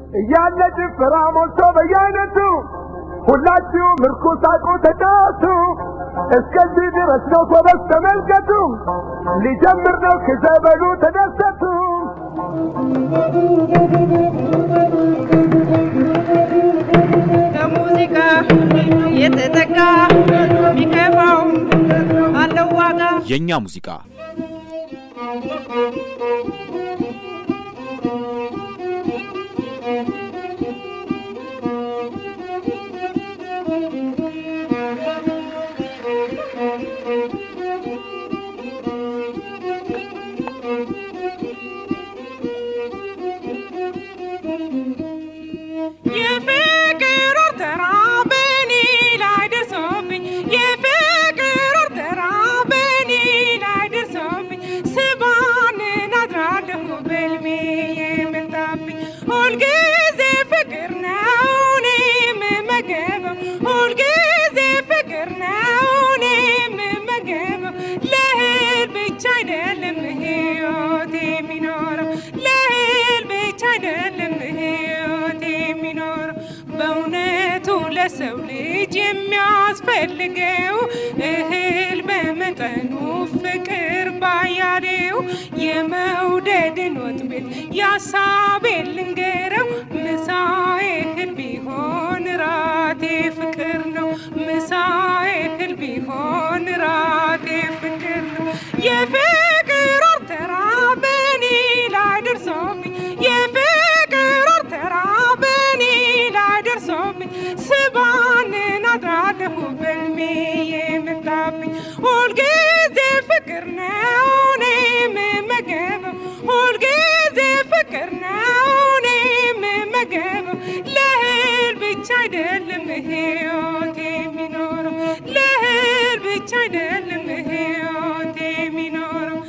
እያለ ጭፈራ ሞልቶ በየአይነቱ ሁላችሁ ምርኩስ ሳቁ ተጫወቱ። እስከዚህ ድረስ ነው ጎበዝ ተመልከቱ። ሊጀምር ነው ክዘበሉ ተደሰቱ። ከሙዚቃ የተጠቃ ቢከፋው አለው ዋጋ የእኛ ሙዚቃ የፍቅር ወርተራ በኔ ላይ ደርሶብኝ የፍቅር ወርተራ በኔ ላይ ደርሶብኝ ስባንን አድራለሁ በልሜ የመጣብኝ ሁልጊዜ ፍቅር ነው እኔ የምመገበው ሁልጊዜ ፍቅር ነው እኔ የምመገበው ለእህል ብቻ አይደለም ሕይወት የሚኖረው ለእህል ብቻ አይደለም ሕይወት የሚኖረው በእውነቱ ለሰው ልጅ የሚያስፈልገው እህል በመጠኑ ፍቅር ባያሌው የመውደድን ወጥቤት ያሳቤን ልንገረው ምሳዬ እህል ቢሆን ራቴ ፍቅር ነው ምሳዬ እህል ቢሆን ራቴ ፍቅር ነው የፍቅር ወርተራ በኔ ላይ ደርሶብኝ የፍቅር ወርተራ በኔ ላይ ደርሶብኝ ስባንን አድራለሁ በልሜ የመጣብኝ ሁልጊዜ ፍቅር ነው እኔ የምመገበው ሁልጊዜ ፍቅር ነው እኔ የምመገበው ለእህል ብቻ አይደለም ሕይወት የሚኖረው ለእህል ብቻ አይደለም ሕይወት የሚኖረው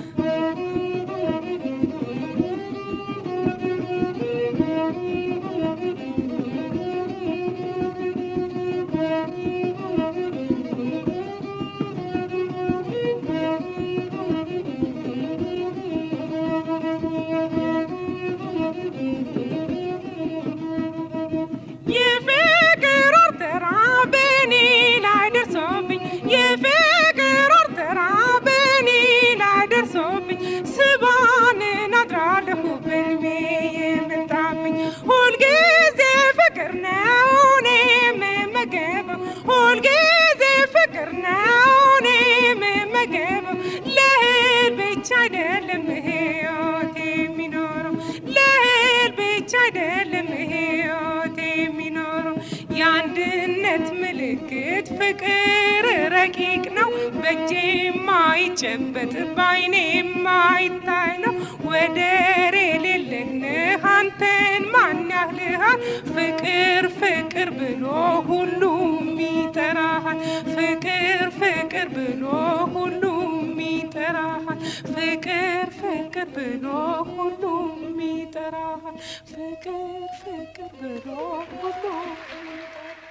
የፍቅር ወርተራ በኔ ላይ ደርሶብኝ የፍቅር ወርተራ በኔ ላይ ደርሶብኝ ስባንን አድራለሁ በልሜ የመጣብኝ ሁልጊዜ ፍቅር ነው እኔ የምመገበው ሁልጊዜ ፍቅር ነው እኔ የምመገበው ለእህል ብቻ አይደለም ሕይወት የሚኖረው ለእህል ብቻ አይደለም ሕይወት የሚኖረው የአንድነት ምልክት ፍቅር ረቂቅ ነው በእጄ የማይጨበጥ በዓይኔ የማይታይ ነው ወደር የሌለህ አንተን ማን ያህልሃል ፍቅር ፍቅር ብሎ ሁሉም ይጠራሃል ፍቅር ፍቅር ብሎ ሁሉም ይጠራሃል ፍቅር ፍቅር ብሎ ሁሉም ይጠራሃል ፍቅር ፍቅር ብሎ ሁሉም ይጠራሃል